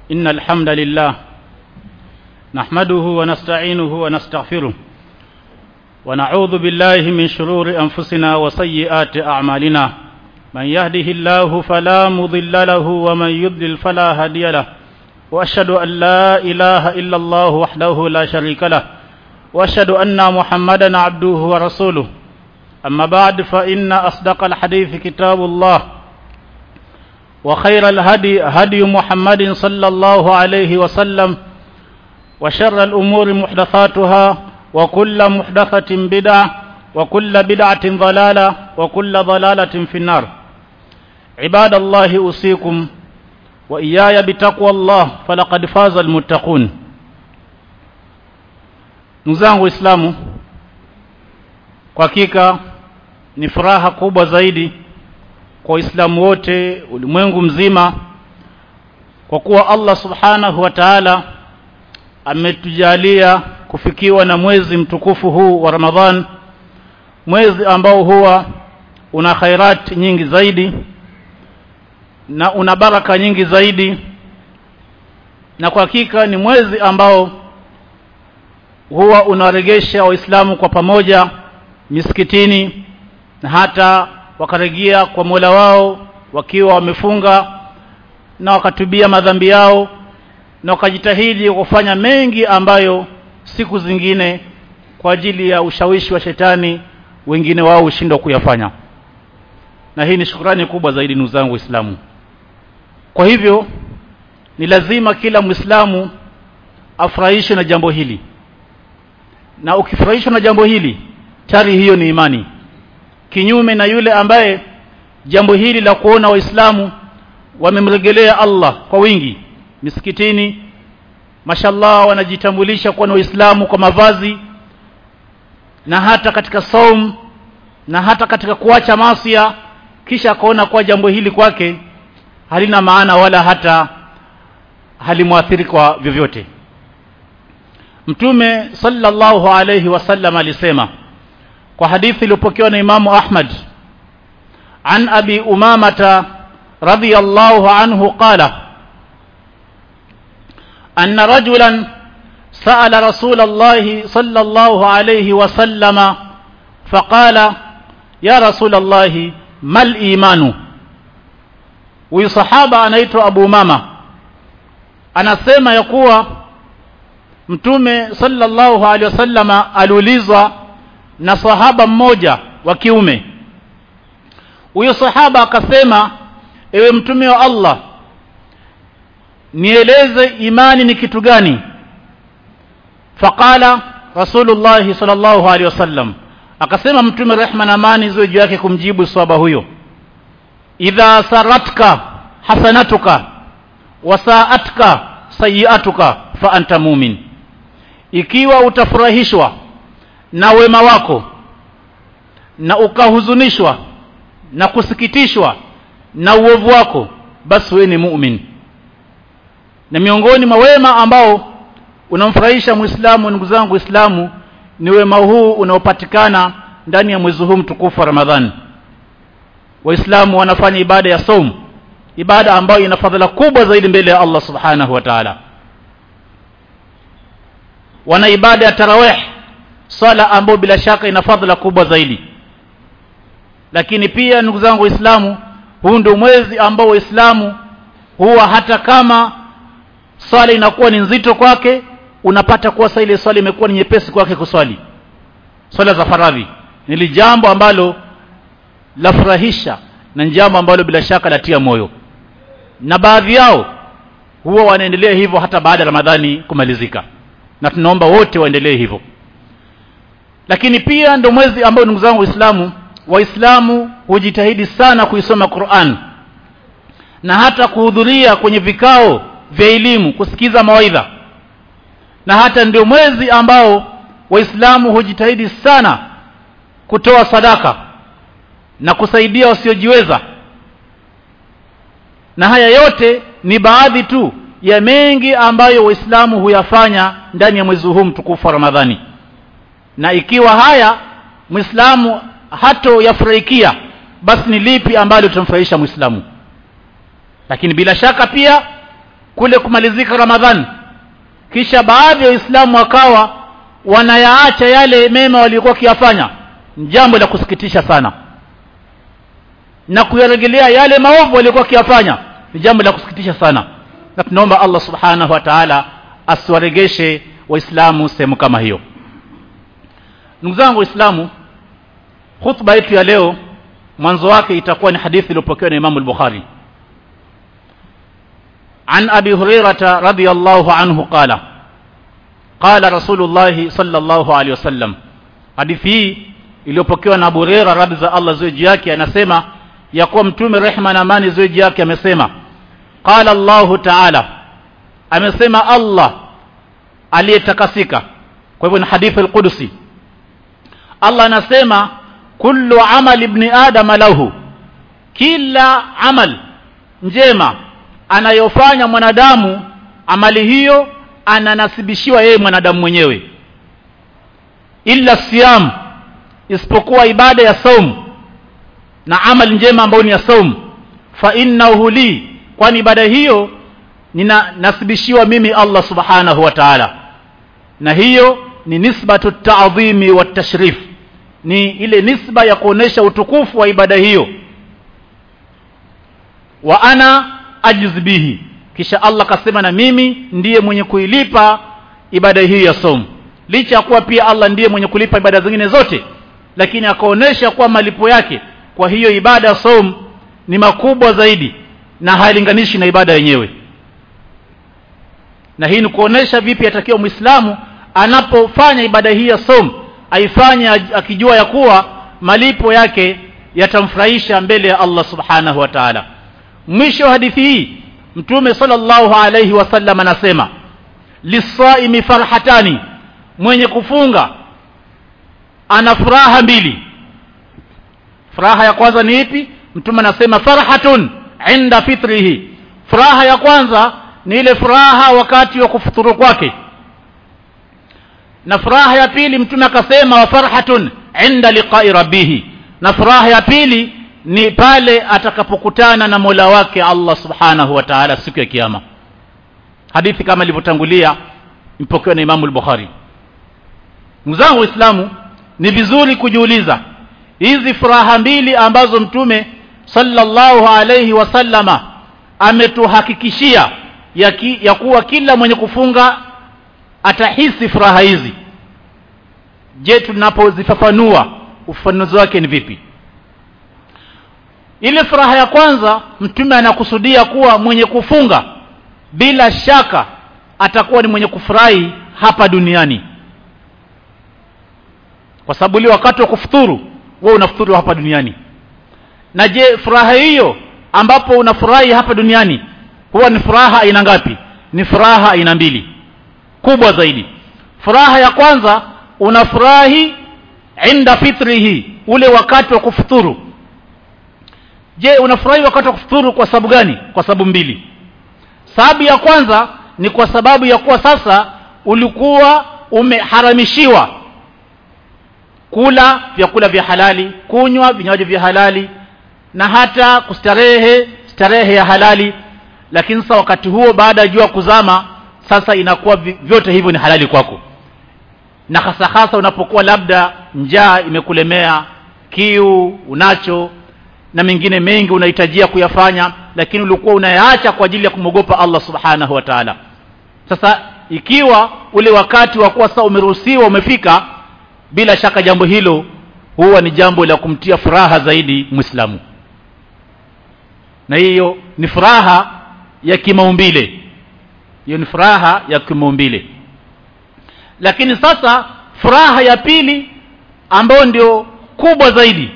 إن الحمد لله نحمده ونستعينه ونستغفره ونعوذ بالله من شرور أنفسنا وسيئات أعمالنا من يهده الله فلا مضل له ومن يضلل فلا هادي له وأشهد أن لا إله إلا الله وحده لا شريك له وأشهد أن محمدا عبده ورسوله أما بعد فإن أصدق الحديث كتاب الله وخير الهدي هدي محمد صلى الله عليه وسلم وشر الأمور محدثاتها وكل محدثة بدعة وكل بدعة ضلالة وكل ضلالة في النار عباد الله أوصيكم وإياي بتقوى الله فلقد فاز المتقون ndugu Waislamu kwa hakika ni furaha kubwa zaidi kwa Waislamu wote ulimwengu mzima kwa kuwa Allah Subhanahu wa Ta'ala ametujalia kufikiwa na mwezi mtukufu huu wa Ramadhan mwezi ambao huwa una khairat nyingi zaidi na una baraka nyingi zaidi na kwa hakika ni mwezi ambao huwa unawaregesha waislamu kwa pamoja misikitini na hata wakarejea kwa Mola wao wakiwa wamefunga na wakatubia madhambi yao na wakajitahidi kufanya mengi ambayo siku zingine kwa ajili ya ushawishi wa shetani wengine wao hushindwa kuyafanya na hii ni shukrani kubwa zaidi ndugu zangu waislamu kwa hivyo ni lazima kila mwislamu afurahishwe na jambo hili na ukifurahishwa na jambo hili tari hiyo ni imani kinyume na yule ambaye jambo hili la kuona waislamu wamemregelea Allah kwa wingi misikitini mashallah wanajitambulisha kuwa ni waislamu kwa mavazi na hata katika saum na hata katika kuacha masia kisha akaona kuwa jambo hili kwake halina maana wala hata halimwathiri kwa vyovyote mtume sallallahu alayhi wasallam alisema kwa hadithi iliyopokewa na imamu ahmad an abi umamata radiyallahu anhu qala anna rajulan سأل رسول الله صلى الله عليه وسلم فقال يا رسول الله ما الإيمان huyu sahaba anaitwa Abu Mama anasema ya kuwa mtume sallallahu alaihi wasallama aliulizwa na sahaba mmoja wa kiume huyo sahaba akasema ewe mtume wa Allah nieleze imani ni kitu gani faqala rasulullah sallallahu alaihi wasallam akasema mtume rehma na amani ziwe juu yake kumjibu sahaba huyo idha saratka hasanatuka wasaatka sayiatuka fa anta mumin ikiwa utafurahishwa na wema wako na ukahuzunishwa na kusikitishwa na uovu wako basi wewe ni mu'min na miongoni mwa wema ambao unamfurahisha muislamu ndugu zangu waislamu ni wema huu unaopatikana ndani ya mwezi huu mtukufu wa ramadhani waislamu wanafanya ibada ya saum ibada ambayo ina fadhila kubwa zaidi mbele ya Allah subhanahu wa ta'ala wana ibada ya tarawih swala ambayo bila shaka ina fadhila kubwa zaidi lakini pia ndugu zangu waislamu huu ndio mwezi ambao waislamu huwa hata kama swala inakuwa ni nzito kwake unapata kuwa sasa ile swala imekuwa ni nyepesi kwake kuswali swala za faradhi ni jambo ambalo lafurahisha na jambo ambalo bila shaka latia moyo na baadhi yao huwa wanaendelea hivyo hata baada ya Ramadhani kumalizika na tunaomba wote waendelee hivyo lakini pia ndio mwezi ambao ndugu zangu waislamu waislamu hujitahidi sana kuisoma Qur'an na hata kuhudhuria kwenye vikao vya elimu kusikiza mawaidha na hata ndio mwezi ambao waislamu hujitahidi sana kutoa sadaka na kusaidia wasiojiweza na haya yote ni baadhi tu ya mengi ambayo waislamu huyafanya ndani ya mwezi huu mtukufu wa Ramadhani na ikiwa haya muislamu hato yafurahikia basi ni lipi ambalo litamfurahisha muislamu lakini bila shaka pia kule kumalizika ramadhan kisha baadhi ya waislamu wakawa wanayaacha yale mema waliokuwa wakiyafanya jambo la kusikitisha sana na kuyarejelea yale maovu waliokuwa wakiyafanya ni jambo la kusikitisha sana na tunaomba Allah subhanahu wa ta'ala asiwaregeshe waislamu sehemu kama hiyo ndugu zangu waislamu khutba yetu ya leo mwanzo wake itakuwa ni hadithi iliyopokewa na Imam al-Bukhari عن أبي هريرة رضي الله عنه قال قال رسول الله صلى الله عليه وسلم hadithi hii iliyopokewa na Abu Hurairah radhi za Allah ziwe juu yake anasema ya kuwa mtume rehma na amani ziwe juu yake amesema qala Allahu ta'ala amesema Allah aliyetakasika kwa hivyo ni hadithi al-Qudsi Allah anasema kullu amali ibn adam lahu kila amal njema anayofanya mwanadamu amali hiyo ananasibishiwa yeye mwanadamu mwenyewe illa siyam isipokuwa ibada ya saum na amali njema ambayo ni ya saum fa innahu li kwani ibada hiyo ninanasibishiwa mimi Allah subhanahu wa ta'ala na hiyo ni nisbatu ta'dhimi wa tashrif ni ile nisba ya kuonesha utukufu wa ibada hiyo wa ana ajiz bihi kisha Allah kasema na mimi ndiye mwenye kuilipa ibada hii ya somo licha ya kuwa pia Allah ndiye mwenye kulipa ibada zingine zote lakini akaonesha kuwa malipo yake kwa hiyo ibada ya somo ni makubwa zaidi na hailinganishi na ibada yenyewe na hii ni kuonesha vipi atakiwa muislamu anapofanya ibada hii ya somo aifanye akijua ya kuwa malipo yake yatamfurahisha mbele ya Allah subhanahu wa ta'ala mwisho wa hadithi hii mtume sallallahu alayhi wasallam anasema lisaimi farhatani mwenye kufunga ana furaha mbili furaha ya kwanza ni ipi mtume anasema farhatun inda fitrihi furaha ya kwanza ni ile furaha wakati wa kufuturu kwake na furaha ya pili mtume akasema wa farhatun inda liqa'i rabbih na furaha ya pili ni pale atakapokutana na Mola wake Allah Subhanahu wa Ta'ala siku ya kiyama hadithi kama ilivyotangulia ipokewa na Imam al-Bukhari mzangu waislamu ni vizuri kujiuliza hizi furaha mbili ambazo mtume sallallahu alayhi wasallama ametuhakikishia ya, ki, ya kuwa kila mwenye kufunga atahisi furaha hizi je tunapozifafanua ufafanuzi wake ni vipi ile furaha ya kwanza mtume anakusudia kuwa mwenye kufunga bila shaka atakuwa ni mwenye kufurahi hapa duniani kwa sababu ile wakati wa kufuturu wewe unafuturu hapa duniani na je furaha hiyo ambapo unafurahi hapa duniani huwa ni furaha aina ngapi ni furaha aina mbili kubwa zaidi furaha ya kwanza unafurahi inda fitrihi ule wakati wa kufuturu je unafurahi wakati wa kufuturu kwa sababu gani kwa sababu mbili sababu ya kwanza ni kwa sababu ya kuwa sasa ulikuwa umeharamishiwa kula vyakula vya halali kunywa vinywaji vya halali na hata kustarehe starehe ya halali lakini sasa wakati huo baada ya jua kuzama sasa inakuwa vyote hivyo ni halali kwako na hasa hasa unapokuwa labda njaa imekulemea kiu unacho na mengine mengi unahitajia kuyafanya lakini ulikuwa unayaacha kwa ajili ya kumwogopa Allah subhanahu wa ta'ala sasa ikiwa ule wakati wa kuwa sasa umeruhusiwa umefika bila shaka jambo hilo huwa ni jambo la kumtia furaha zaidi muislamu na hiyo ni furaha ya kimaumbile hiyo ni furaha ya kimaumbile lakini sasa furaha ya pili ambayo ndio kubwa zaidi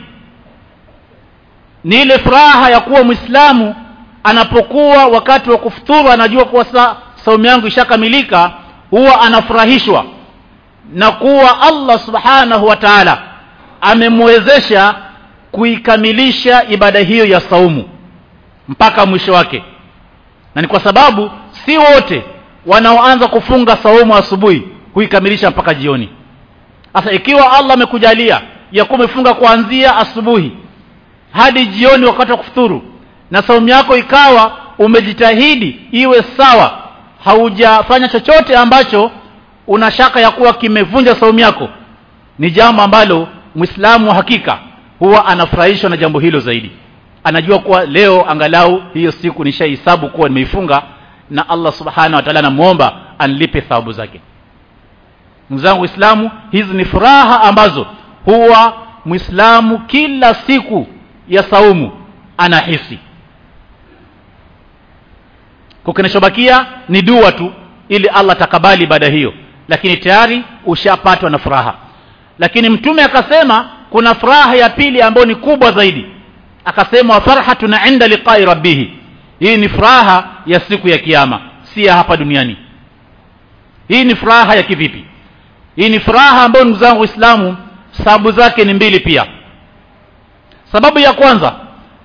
ni ile furaha ya kuwa muislamu anapokuwa wakati wa kufuturu anajua kuwa sa saumu yangu ishakamilika huwa anafurahishwa na kuwa Allah subhanahu wa ta'ala amemwezesha kuikamilisha ibada hiyo ya saumu mpaka mwisho wake na ni kwa sababu si wote wanaoanza kufunga saumu asubuhi kuikamilisha mpaka jioni sasa ikiwa Allah amekujalia ya kuwa umefunga kuanzia asubuhi hadi jioni wakati wa kufuturu na saumu yako ikawa umejitahidi iwe sawa haujafanya chochote ambacho una shaka ya kuwa kimevunja saumu yako ni jambo ambalo muislamu wa hakika huwa anafurahishwa na jambo hilo zaidi anajua kuwa leo angalau hiyo siku nishahesabu kuwa nimeifunga na Allah subhanahu wa ta'ala namuomba anilipe thawabu zake ndugu zangu waislamu hizi ni furaha ambazo huwa muislamu kila siku ya saumu anahisi kwa kinachobakia ni dua tu ili Allah takabali ibada hiyo lakini tayari ushapatwa na furaha lakini mtume akasema kuna furaha ya pili ambayo ni kubwa zaidi akasema farhatun inda liqai rabbih hii ni furaha ya siku ya kiyama si ya hapa duniani hii ni furaha ya kivipi hii ni furaha ambayo ndugu zangu waislamu sababu zake ni mbili pia sababu ya kwanza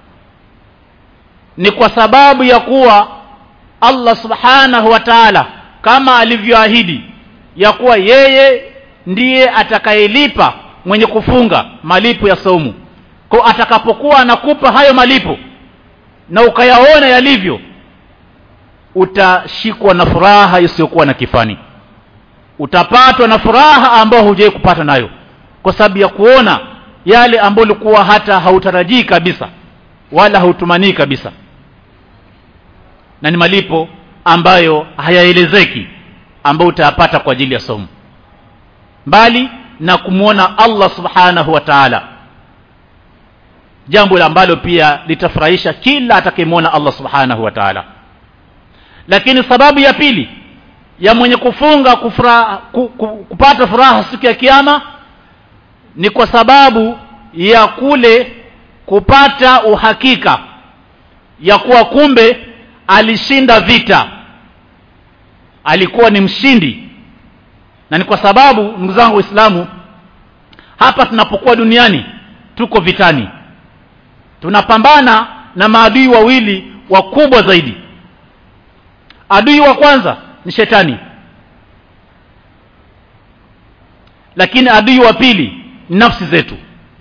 ni kwa sababu ya kuwa Allah subhanahu wa ta'ala kama alivyoahidi ya kuwa yeye ndiye atakayelipa mwenye kufunga malipo ya saumu kwa atakapokuwa anakupa hayo malipo na ukayaona yalivyo utashikwa na furaha isiyokuwa na kifani utapatwa na furaha ambayo hujai kupata nayo kwa sababu ya kuona yale ambayo ulikuwa hata hautarajii kabisa wala hautumanii kabisa na ni malipo ambayo hayaelezeki ambayo utayapata kwa ajili ya somo mbali na kumwona Allah subhanahu wa ta'ala jambo ambalo pia litafurahisha kila atakayemwona Allah subhanahu wa ta'ala lakini sababu ya pili ya mwenye kufunga kufura, ku, ku, kupata furaha siku ya kiyama ni kwa sababu ya kule kupata uhakika ya kuwa kumbe alishinda vita alikuwa ni mshindi na ni kwa sababu ndugu zangu waislamu hapa tunapokuwa duniani tuko vitani tunapambana na maadui wawili wakubwa zaidi adui wa kwanza ni shetani lakini adui wa pili ni nafsi zetu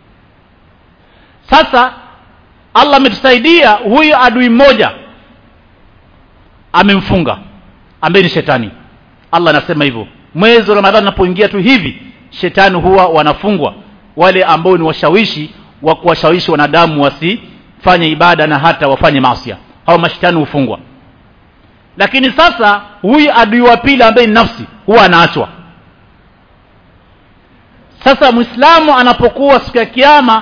sasa Allah ametusaidia huyu adui mmoja amemfunga ambaye ni shetani Allah anasema hivyo mwezi wa Ramadhani unapoingia tu hivi shetani huwa wanafungwa wale ambao ni washawishi wa kuwashawishi wanadamu wasifanye ibada na hata wafanye maasi hao mashetani hufungwa lakini sasa huyu adui wa pili ambaye ni nafsi huwa anaachwa sasa muislamu anapokuwa siku ya kiyama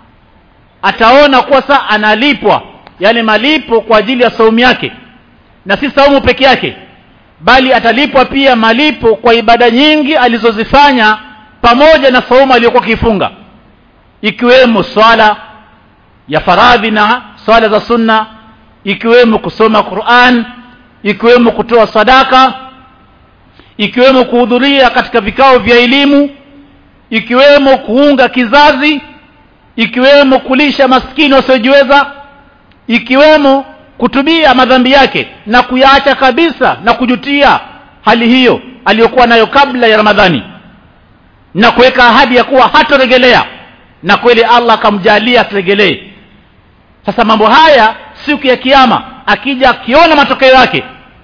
ataona kuwa saa analipwa yale malipo kwa ajili ya saumu yake na si saumu peke yake bali atalipwa pia malipo kwa ibada nyingi alizozifanya pamoja na saumu aliyokuwa kifunga ikiwemo swala ya faradhi na swala za sunna ikiwemo kusoma Qur'an ikiwemo kutoa sadaka ikiwemo kuhudhuria katika vikao vya elimu ikiwemo kuunga kizazi ikiwemo kulisha maskini wasiojiweza ikiwemo kutubia madhambi yake na kuyaacha kabisa na kujutia hali hiyo aliyokuwa nayo kabla ya Ramadhani na kuweka ahadi ya kuwa hatoregelea na kweli Allah akamjalia aturegelee sasa mambo haya siku ya kiyama akija akiona matokeo yake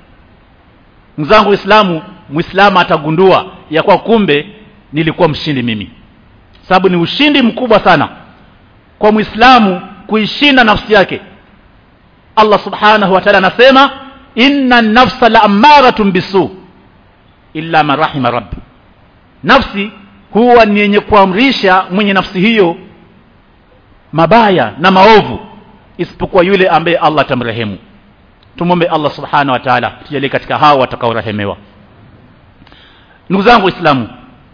mzangu Uislamu Muislamu atagundua ya kwa kumbe nilikuwa mshindi mimi sababu ni ushindi mkubwa sana kwa Muislamu kuishinda nafsi yake Allah subhanahu wa ta'ala anasema inna nafsa la amaratun bisu illa man rahima rabbi nafsi huwa ni yenye kuamrisha mwenye nafsi hiyo mabaya na maovu isipokuwa yule ambaye Allah atamrehemu tumombe Allah subhanahu wa ta'ala tujalie katika hao watakaorehemewa ndugu zangu waislamu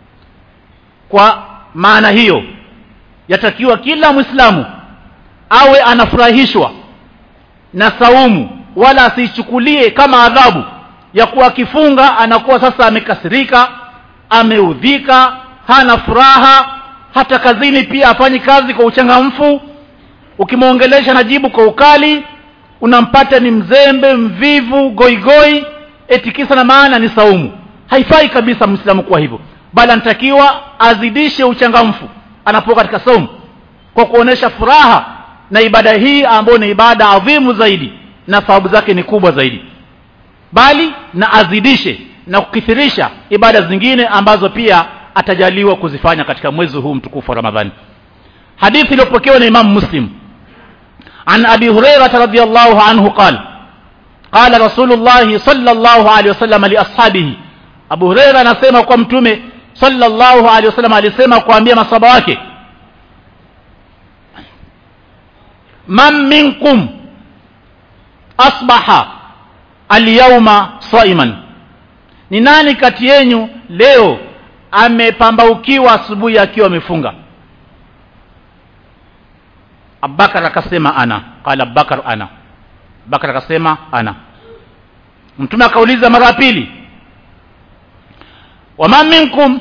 kwa maana hiyo yatakiwa kila mwislamu awe anafurahishwa na saumu wala asiichukulie kama adhabu ya kuwa akifunga anakuwa sasa amekasirika ameudhika hana furaha hata kazini pia afanyi kazi kwa uchangamfu ukimwongelesha najibu kwa ukali unampata ni mzembe mvivu goigoi eti kisa na maana ni saumu haifai kabisa mwislamu kuwa hivyo bali anatakiwa azidishe uchangamfu anapokuwa katika saumu kwa kuonesha furaha na ibada hii ambayo ni ibada adhimu zaidi na thawabu zake ni kubwa zaidi bali na azidishe na kukithirisha ibada zingine ambazo pia atajaliwa kuzifanya katika mwezi huu mtukufu wa ramadhani hadithi iliyopokewa na imamu muslim عن أبي هريرة رضي الله عنه قال قال رسول الله صلى الله عليه وسلم لأصحابه أبو هريرة نسمى قمتم صلى الله عليه وسلم alisema kuambia masaba wake man minkum asbaha alyawma saiman ni nani kati yenu leo amepambaukiwa asubuhi akiwa amefunga abubakar akasema ana qala abubakar ana abubakar akasema ana mtume akauliza mara ya pili wama minkum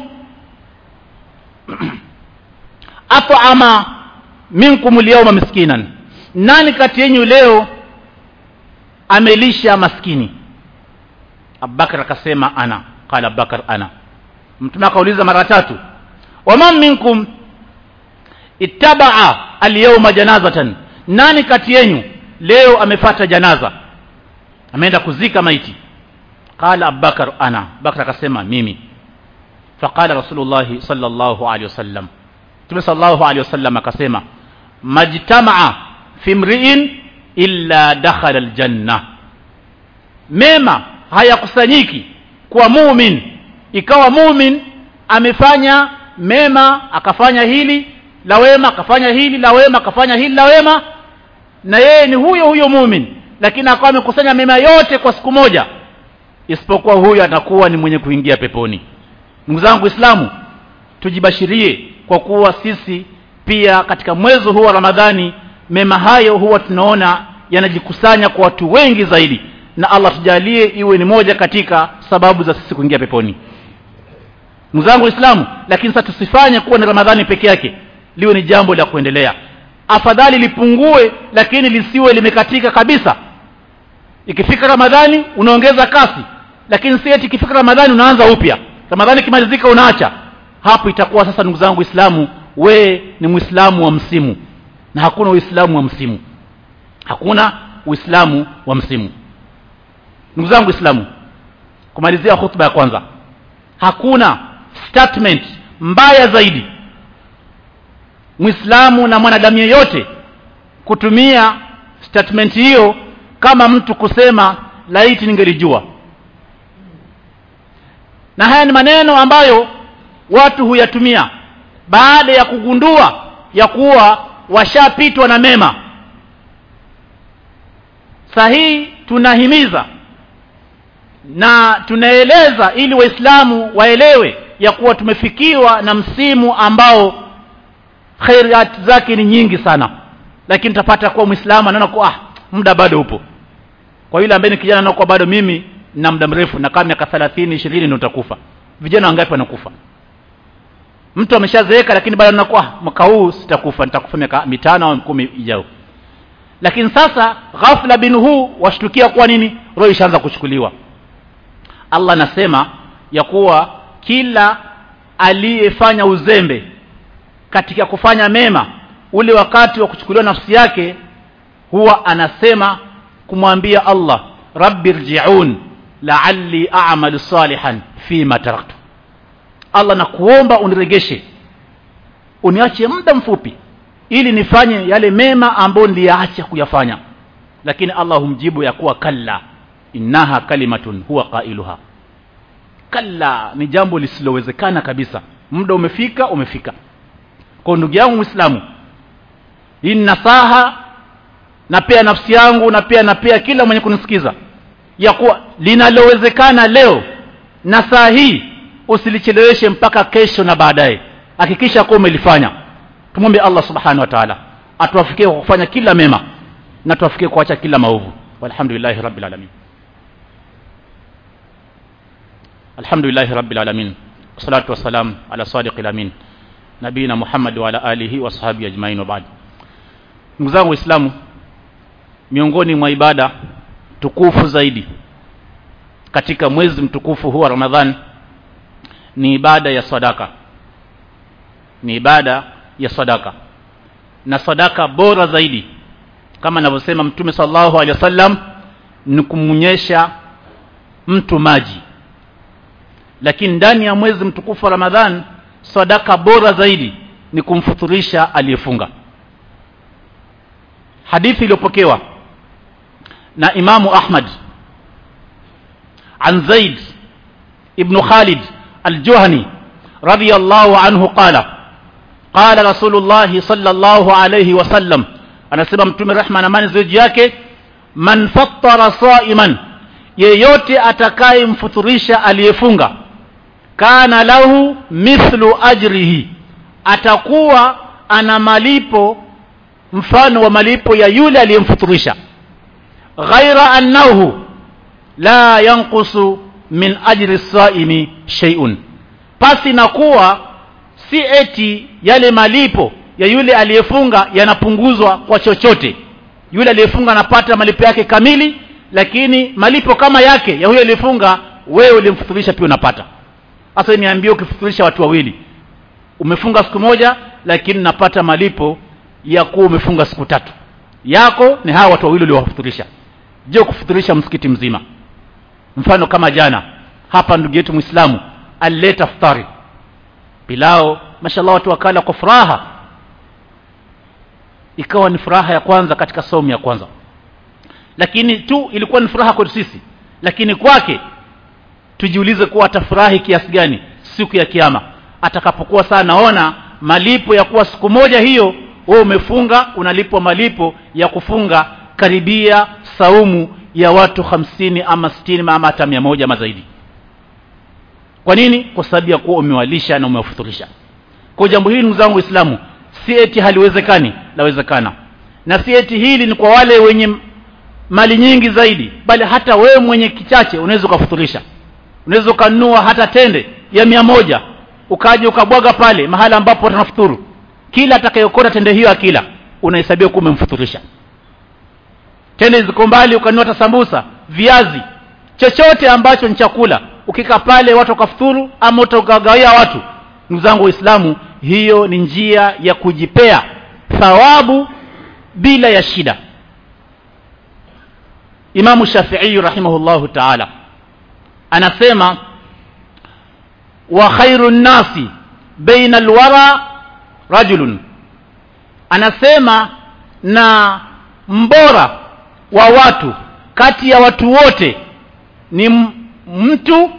at'ama minkum alyawma miskinan nani kati yenu leo amelisha maskini abubakar akasema ana qala abubakar ana mtume akauliza mara tatu wama minkum ittabaa alyawma janazatan nani kati yenu leo amefata janaza ameenda kuzika maiti qala abubakar ana abubakar akasema mimi faqala rasulullahi sallallahu alaihi wasallam mtume sallallahu alaihi wasallam akasema majtamaa fi mri'in illa dakhala aljanna mema hayakusanyiki kwa mumin ikawa mumin amefanya mema akafanya hili la wema akafanya hili la wema akafanya hili la wema na yeye ni huyo huyo mumin lakini akawa amekusanya mema yote kwa siku moja isipokuwa huyo atakuwa ni mwenye kuingia peponi ndugu zangu islamu tujibashirie kwa kuwa sisi pia katika mwezi huu wa ramadhani mema hayo huwa tunaona yanajikusanya kwa watu wengi zaidi na allah tujalie iwe ni moja katika sababu za sisi kuingia peponi ndugu zangu waislamu lakini sasa tusifanye kuwa ni ramadhani peke yake liwe ni jambo la kuendelea afadhali lipungue lakini lisiwe limekatika kabisa ikifika ramadhani unaongeza kasi lakini si eti ikifika ramadhani unaanza upya ramadhani ikimalizika unaacha hapo itakuwa sasa ndugu zangu waislamu we ni mwislamu wa msimu na hakuna uislamu wa msimu hakuna uislamu wa msimu ndugu zangu waislamu kumalizia hutuba ya kwanza hakuna statement mbaya zaidi mwislamu na mwanadamu yeyote kutumia statement hiyo kama mtu kusema laiti ningelijua na haya ni maneno ambayo watu huyatumia baada ya kugundua ya kuwa washapitwa na mema sahihi tunahimiza na tunaeleza ili waislamu waelewe ya kuwa tumefikiwa na msimu ambao khairat zake ni nyingi sana lakini utapata kuwa mwislamu anaona kuwa ah, muda bado upo kwa yule ambaye ni kijana anaona kuwa bado mimi na muda mrefu na kama miaka thelathini ishirini ndio utakufa vijana wangapi wanakufa mtu ameshazeeka lakini bado anaona kuwa mwaka huu sitakufa nitakufa miaka mitano au kumi ijao lakini sasa ghafla bin huu washtukia kuwa nini roho ishaanza kuchukuliwa allah anasema ya kuwa kila aliyefanya uzembe katika kufanya mema ule wakati wa kuchukuliwa nafsi yake huwa anasema kumwambia allah rabbi rjiun laalli amalu salihan fima taraktu allah nakuomba uniregeshe uniache muda mfupi ili nifanye yale mema ambayo niliyaacha kuyafanya lakini allah humjibu ya kuwa kalla innaha kalimatun huwa qailuha kalla ni jambo lisilowezekana kabisa muda umefika umefika kwa ndugu yangu mwislamu hii ni nasaha napea nafsi yangu napea napea kila mwenye kunisikiza ya kuwa linalowezekana leo na saa hii usilicheleweshe mpaka kesho na baadaye hakikisha kuwa umelifanya tumwombe allah subhanahu wa taala atuwafikie kwa kufanya kila mema na tuwafikie kuacha kila maovu walhamdulillahi rabbil alamin alhamdulillahi rabbil alamin wassalatu wassalam ala sadiqil amin nabina muhammad wa ala alihi wa sahbihi ajmain wa ba'd ndugu zangu waislamu miongoni mwa ibada tukufu zaidi katika mwezi mtukufu huu wa ramadhan ni ibada ya sadaka ni ibada ya sadaka na sadaka bora zaidi kama anavyosema mtume sallallahu alaihi wasallam ni kumnyesha mtu maji lakini ndani ya mwezi mtukufu wa ramadhan sadaka bora zaidi ni kumfuturisha aliyefunga hadithi iliyopokewa na imamu ahmad an zaid ibnu khalid aljuhani radiyallahu anhu qala qala rasulullahi sallallahu alayhi wasallam anasema mtume rehma na amani zaidi yake man fattara saiman yeyote atakayemfuturisha aliyefunga kana lahu mithlu ajrihi atakuwa ana malipo mfano wa malipo ya yule aliyemfuturisha ghaira annahu la yanqusu min ajri saimi shay'un pasi na kuwa si eti yale malipo ya yule aliyefunga yanapunguzwa kwa chochote yule aliyefunga anapata malipo yake kamili lakini malipo kama yake ya huyo aliyefunga wewe ulimfuturisha pia unapata sasa niambie ukifuturisha watu wawili umefunga siku moja lakini napata malipo ya kuwa umefunga siku tatu yako ni hawa watu wawili uliowafuturisha je kufuturisha msikiti mzima mfano kama jana hapa ndugu yetu muislamu alileta futari pilao mashallah watu wakala kwa furaha ikawa ni furaha ya kwanza katika somu ya kwanza lakini tu ilikuwa ni furaha kwetu sisi lakini kwake tujiulize kuwa atafurahi kiasi gani siku ya kiama atakapokuwa saa naona malipo ya kuwa siku moja hiyo wewe umefunga unalipwa malipo ya kufunga karibia saumu ya watu hamsini ama sitini ama hata mia moja ama zaidi kwa nini kwa sababu ya kuwa umewalisha na umewafuturisha kwa jambo hili ndugu zangu waislamu si eti haliwezekani lawezekana na si eti hili ni kwa wale wenye mali nyingi zaidi bali hata wewe mwenye kichache unaweza ukafuturisha unaweza ukanunua hata tende ya mia moja ukaja ukabwaga pale mahali ambapo watanafuturu kila atakayokota tende hiyo akila unahesabia kuwa umemfuturisha tende ziko mbali ukanunua hata sambusa viazi chochote ambacho ni chakula ukika pale watu wakafuturu ama utakagawia watu ndugu zangu waislamu hiyo ni njia ya kujipea thawabu bila ya shida imamu shafii rahimahullahu taala anasema wa khairu nnasi baina alwara rajulun anasema na mbora wa watu kati ya watu wote ni mtu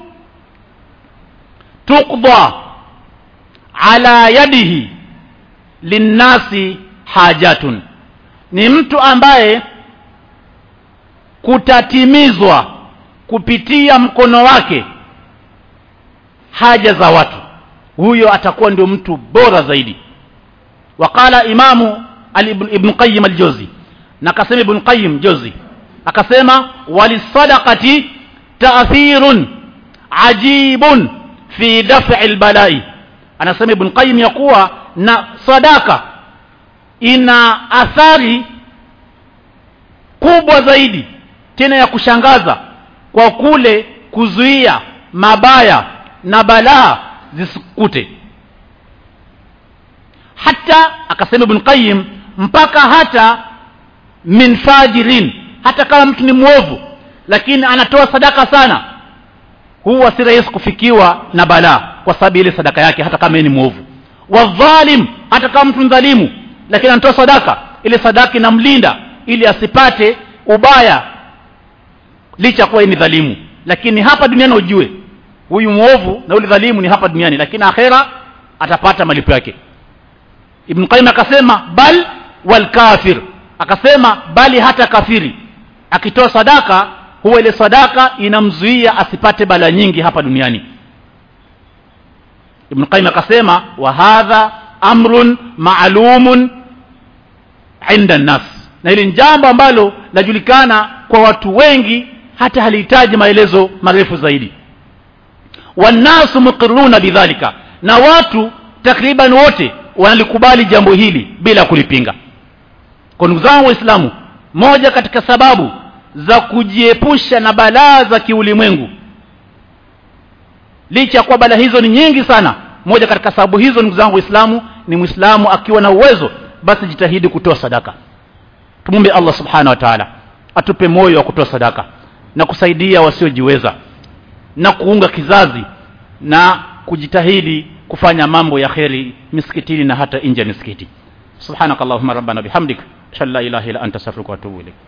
tukdha ala yadihi linnasi hajatun ni mtu ambaye kutatimizwa kupitia mkono wake haja za watu huyo atakuwa ndio mtu bora zaidi waqala imamu ibn qayyim al-juzi na akasema ibn qayyim juzi akasema walisadaqati ta'thirun ajibun fi daf'i al-bala'i anasema ibn qayyim ya kuwa na sadaka ina athari kubwa zaidi tena ya kushangaza kwa kule kuzuia mabaya na balaa zisikute hata akasema ibn qayyim mpaka hata min fajirin hata kama mtu ni mwovu lakini anatoa sadaka sana huwa si rahisi kufikiwa na balaa kwa sababu ile sadaka yake hata kama ni mwovu wadhalim hata kama mtu dhalimu lakini anatoa sadaka ile sadaka inamlinda ili asipate ubaya licha kuwa ni dhalimu lakini hapa duniani ujue huyu mwovu na ule dhalimu ni hapa duniani lakini akhera atapata malipo yake ibn qayyim akasema bal wal kafir akasema bali hata kafiri akitoa sadaka huwa ile sadaka inamzuia asipate bala nyingi hapa duniani ibn qayyim akasema wa hadha amrun ma'lumun inda nas na hili ni jambo ambalo lajulikana kwa watu wengi hata halihitaji maelezo marefu zaidi wannasu muqirruna bidhalika na watu takriban wote wanalikubali jambo hili bila kulipinga kwa ndugu zangu waislamu moja katika sababu za kujiepusha na balaa za kiulimwengu licha ya kuwa balaa hizo ni nyingi sana moja katika sababu hizo ndugu zangu waislamu ni mwislamu akiwa na uwezo basi jitahidi kutoa sadaka tumumbe allah subhanahu wa taala atupe moyo wa kutoa sadaka na kusaidia wasiojiweza na kuunga kizazi na kujitahidi kufanya mambo ya kheri misikitini na hata nje ya misikiti subhanakallahumma rabbana bihamdik ashhadu an la ilaha illa anta astaghfiruka wa atubu ilaik